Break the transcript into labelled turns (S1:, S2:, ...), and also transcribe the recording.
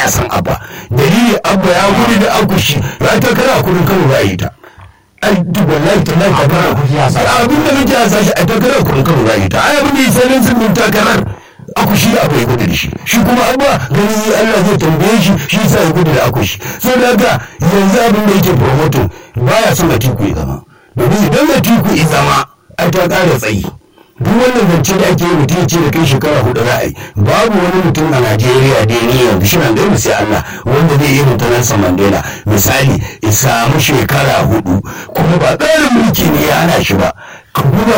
S1: san abba dalili abba ya gudu da akushi ya ta kara kudin kano ba yi ta ai duk wallahi ta lai takara abin da muke a sashi a takara kudin kano ba yi ta ai abin da ya sanin sun takarar akushi abu ya gudu da shi shi kuma abba gani Allah zai tambaye shi shi sa ya gudu da akushi so da haka yanzu abin da yake promoting baya son atiku ya zama domin idan atiku ya zama ai ta ƙara tsayi duk wannan zance da ake yi mutum ce da kai shekara hudu za a yi babu wani mutum a najeriya da ni yanzu shi nan da sai allah wanda zai yi mutum nelson mandela misali ya samu shekara hudu kuma ba tsarin mulki ne ya hana shi ba ka duba